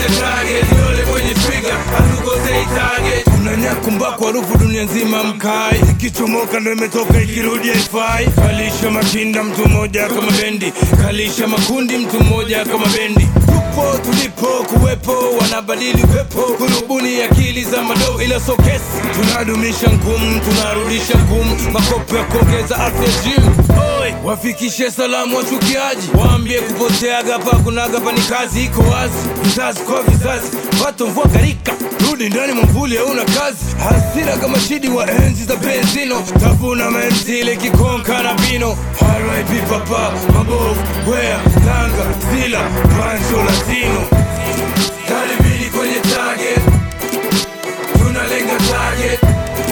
tunapiga target yole kwenye trigger hatukosei target tunanyakumbako harufu dunia nzima mkai ikichomoka ndo imetoka ikirudi haifai kalisha makinda mtu mmoja kama bendi kalisha makundi mtu mmoja kama bendi tupo tulipo kuwepo wanabadili upepo kurubuni akili za madoo ila so kesi tunadumisha ngumu tunarudisha ngumu makopo ya kuongeza afya gym Oi, wafikishe salamu wachukiaji waambie kupoteaga pa kunaga pa ni kazi iko wazi vizazi kwa vizazi pato mvua garika rudi ndani mwamvuli hauna kazi hasira kama shidi wa enzi za benzino tafuna menzile kikonka na bino RIP papa mabovu wea tanga zila pancho latino